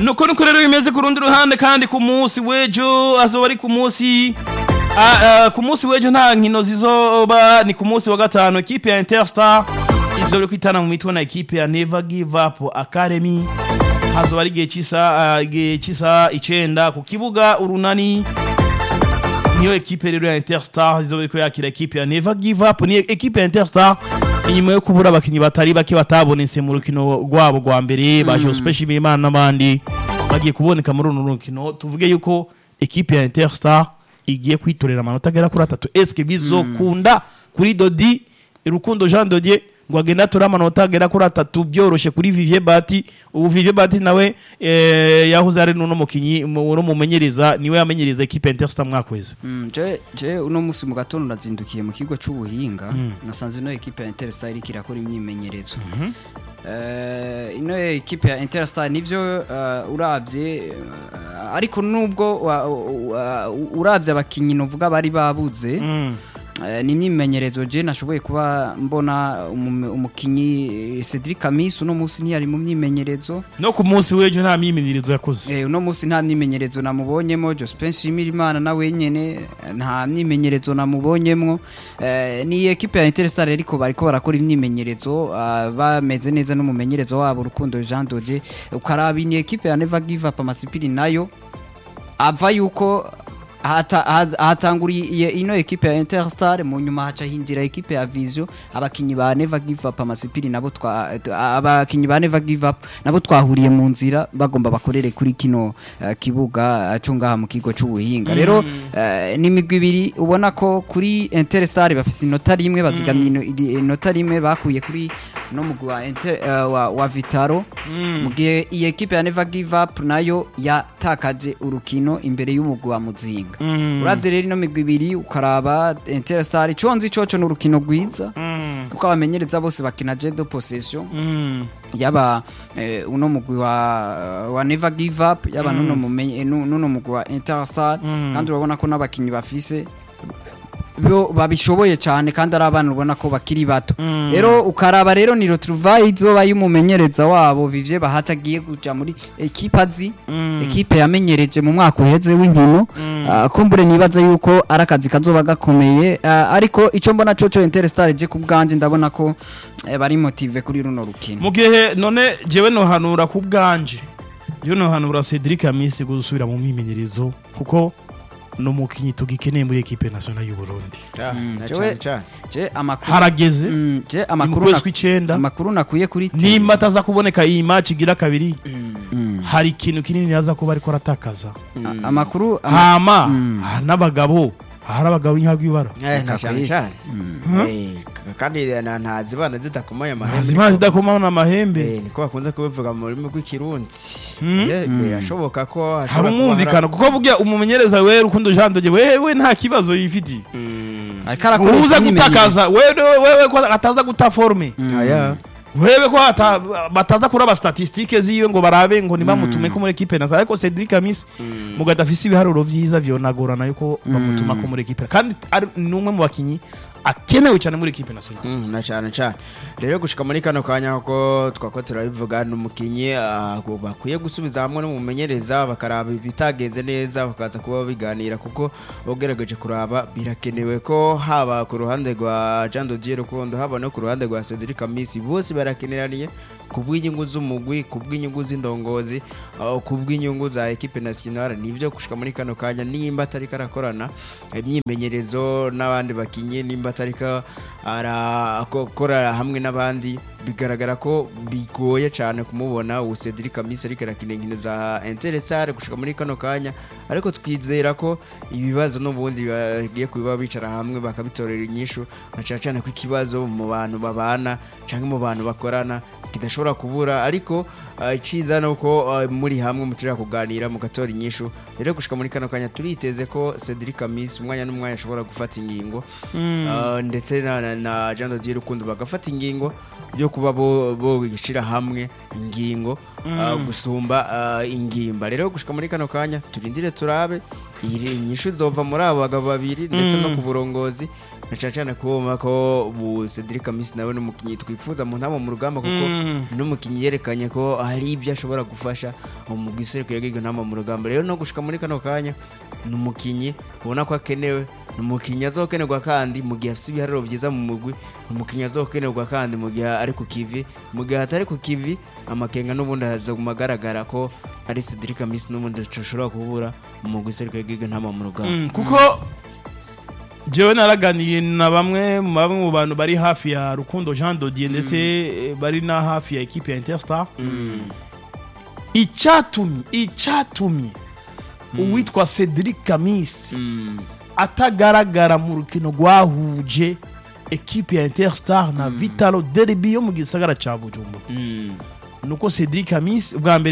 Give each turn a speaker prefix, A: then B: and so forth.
A: nuko nuko rero bimeze ku rundi ruhande kandi ku munsi w'ejo azoba ari ku munsi ah, ah, ku munsi w'ejo nta nkino zizoba ni ku munsi wa gatanu ekipe ya interstar izoba iri kwitana mu mitwe na ekipe ya never give up academy hazoba ari igihe cy'isa ah, igihe cy'isa icenda ku kibuga urunani niyo ekipe rero ya interstar izoba iriko yakira ekipe ya never give up ni ekipe ya interstar inyuma yo kubura abakinyi batari bake batabonetse mu rukino rwabo rwa mbere ba Joseph Shimirimana n'abandi bagiye kuboneka muri runo rukino tuvuge yuko ekipe ya interstar igiye kwitorera amanota agera kuri atatu eske bizokunda kuri dodi rukundo jean dodier ngo agenda atora amanota agera kuri atatu byoroshe kuri vivier bati ubu vivier bati nawe eh, yahoze ari n'uno mukinyi mu- no mumenyereza niwe yamenyereza ekipe ya interstar mwakwezi
B: Mm, je je uno musi mu gatondo nazindukiye mu kigo c'ubuhinga nasanze ino ekipe ya Interstar iriko irakora imyimenyerezo Eh, ino ekipe ya Interstar nivyo eh, uravye eh, ariko nubwo wa- wa- uravye abakinyi novuga bari babuze Eh, ni imyimenyerezo je nashoboye kuba mbona umume- umukinyi eh, Cedric Kamis uno musi ntiyari mu myimenyerezo
A: no ku munsi w'ejo nta myimenyerezo yakoze
B: Eh, uno musi nta myimenyerezo namubonyemo Jospin Nshimirimana na wenyene eh, nta myimenyerezo namubonyemwo eh, ni ekipe ya Interstar ariko bariko barakora imyimenyerezo ah, bameze neza n'umumenyerezo wabo Rukundo Jean Dodier ukaraba ni ekipe ya Never Give Up Amasipiri nayo ava yuko hata- haz- hatanguriye ino ekipe ya Interstar mu nyuma haca hinjira ekipe ya Vision abakinyi ba Never Give Up amasipiri nabo twa t- abakinyi ba Never Give Up nabo twahuriye mu nzira bagomba bakorere kuri kino eh, kibuga eh, cyo ngaha mu kigo c'ubuhinga rero eh, ni imigwi ibiri ubona ko kuri Interstar bafise inota rimwe bazigamye ino- igi- inota rimwe bakuye kuri no mugwi wa, Inter- eh, wa, wa Vitaro mu gihe iyi ekipe ya Never Give Up nayo yatakaje urukino imbere y'umugwi wa Muzinga uravye rero ino migwi ibiri ukaraba Interstar iconzi coco ni urukino rwiza kuko abamenyereza bose bakina jedo possession yaba eh, uno mugwi wa, wa Never Give Up yaba nuno mumenye nu- nuno mugwi wa Interstar kandi urabona ko n'abakinyi bafise bo babishoboye cyane kandi ari abana ubona ko bakiri bato rero ukaraba rero ni retrouvaille izoba y'umumenyereza wabo Vivier Bahati agiye kuja muri ekipe azi ekipe yamenyereje mu mwaka uheze w'inkino Ah, kumbure nibaza yuko ari akazi kazoba gakomeye Ah, ariko ico mbona coco Interstar je ku bwanje ndabona ko eh, bari motive kuri runo rukino
A: mu gihe none jewe nohanura ku bwanje yo nohanura Cedric Amisi gusubira mu myimenyerezo kuko no mukinyi tugikeneye muri ekipe nationale y'u Burundi
C: na
B: jewe-
C: cyane cyane
B: je amakuru
A: harageze
B: Mm, je
A: mu
B: amakuru
A: kwezi
B: na-
A: kw'icenda
B: amakuru nakuye kuri TV.
A: nimba ataza kuboneka iyi match igira kabiri hari ikintu kinini yaza kuba ariko aratakaza
B: A- amakuru ama-
A: hama ha- n'abagabo hari abagabo nk'ihagwa ibara
C: Eh, na cyane
B: Kakwiye.
C: cyane Eh, k- kandi na- ntazibana zidakomanya amahembe
A: zimana zidakomana amahembe
C: Eh, niko bakunze kubivuga mu rurimi rw'ikirundi
A: Mm.
C: Eh, birashoboka ko
A: hari
C: hashobora kuba
A: umwumvikano kuko burya umumenyereza we rukundo jean doge wewe nta kibazo yifitiye
B: ariko arakoresha
A: uza
B: imyimenyerezo.
A: gutakaza wewe wewe ko ataza guta forme
C: hari- Aya.
A: wewe ko ata- bataza kuraba statistike ziwe ngo barabe ngo nibamutume ko muri ekipe nasa ariko Cedric Amis mugada afise ibiharuro vyiza vyonagorana yuko bamutuma ko muri ekipe kandi ari numwe mu bakinyi akenewe cyane muri ekipe nationale
C: Mm, na cyane cyane rero gushika muri kano kanya ko twako turabivuga ni umukinnyi ah, ngo bakwiye gusubiza hamwe n'umumenyereza bakaraba ibitagenze neza bakaza kuba biganira kuko ugerageje kuraba birakenewe ko haba ku ruhande rwa Jean Dodier Rukundo haba no ku ruhande rwa Cedric Amisi bose barakeneraniye ku bw'inyungu z'umugwi ku bw'inyungu z'indongozi ah, ku bw'inyungu za ekipe nationale nibyo gushika muri kano kanya nimba atari karakorana imyimenyerezo n'abandi bakinyi nimba atari ka arakora hamwe n'abandi bigaragara ko bigoye cyane kumubona ubu Cedric Amisi ariko arakina inkino za Interstar gushika muri kano kanya ariko twizera ko ibibazo n'ubundi bagiye kubiba bicara hamwe bakabitorera inyishu na cyane cyane ko ikibazo mu bantu babana cyangwa mu bantu bakorana kidashobora kubura ariko ah, iciza ni uko ah, muri hamwe muturira kuganira mugatora inyishu rero gushika muri kano kanya turiteze ko Cedric Amisi umwanya n'umwanya ashobora gufata ingingo Ah, ndetse na, na, na Jean Dodier Rukundo bagafata ingingo byo kuba bo bo gishira hamwe ingingo ah, gusumba ah, ingimba rero gushika muri kano kanya turindire turabe iyi nyishu zova muri abo bagabo babiri ndetse no ku burongozi na cyane cyane kubona ko ubu Cedric Amisi nawe n'umukinnyi twifuza mu ntama mu rugamba kuko
A: Mm.
C: n'umukinnyi yerekanye ko hari ibyo ashobora gufasha mu giserukiro ry'iyo ntama mu rugamba rero no gushika muri kano kanya ni umukinnyi ubona ko akenewe ni umukinnyi azokenerwa kandi mu gihe afite ibiharuro byiza mu mugwi ni umukinnyi azokenerwa kandi mu gihe ari ku kivi mu gihe atari ku kivi amakenga n'ubundi hazaguma agaragara ko ari Cedric Amisi n'ubundi dushobora kubura mu giserukiro ry'iyo ntama mu rugamba
A: Mm, kuko jewe naraganiye na bamwe mu bamwe mu bantu bari hafi ya Rukundo Jean Dodier ndetse eh, bari na hafi ya equipe ya Interstar icyatumye icyatumye uwitwa Cedric Kamis
C: Mm.
A: atagaragara mu rukino rwahuje equipe ya Interstar na Vitalo Derby yo mu gisagara ca Bujumbura
C: Mm.
A: nuko Cedric Kamis ubwa mbere